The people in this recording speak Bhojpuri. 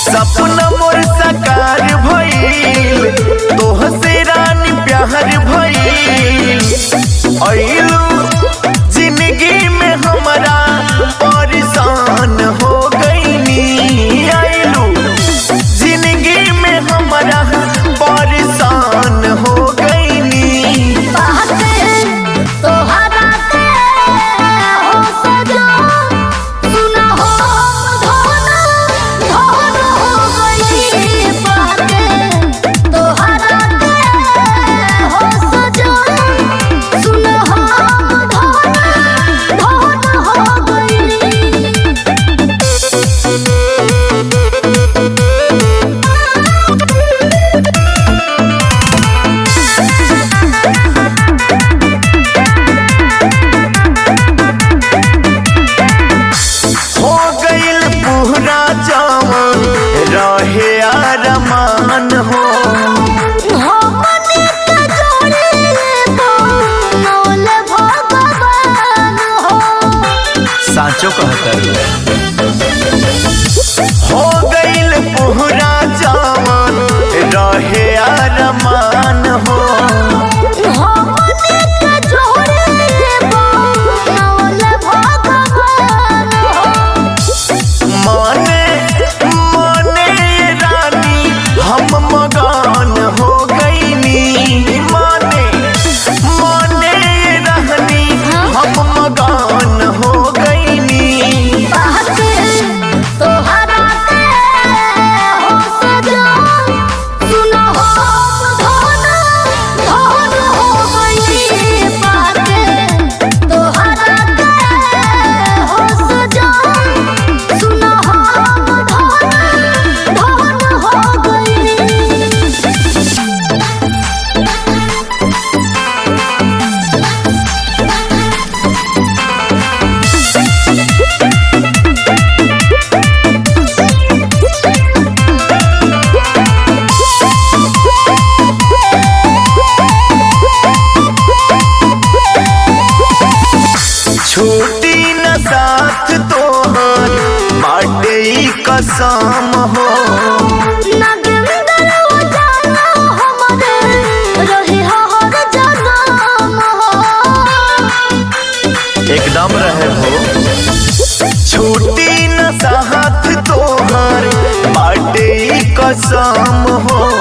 सपना मोर साकार भइल तोह से रानी प्यार भइल अइलू जिंदगी में हमारा परेशान हो गईनी अइलू जिंदगी में हमारा परेशान हो गईनी बाते तोहरा के हो सजो सुना हो धन धन हो गई बाते तोहरा के हो सजो सुना हो धन धन हो गई हो गइल पूरा जवान रहे अरमान हो हो मने के जोड़ी बोल भगवान हो साचो कहतर हो गइल पूरा जवान रहे अरमान हो हो मने के जोड़ी बोल भगवान हो माने माने रानी हम मगान हो गईनी माने माने रहनी हम मगान हो गईनी बाते तोहरा के हो सजो सुनो हो धन धन हो गई बाते तोहरा के हो सजो सुनो हो धन धन हो गई छूटी न साथ तोहर बाटे ई कसम हो नागेंद्र उजाला हमरे रही हर जनम हो एकदम रहे हो छूटी न साथ तोहर बाटे ई कसम हो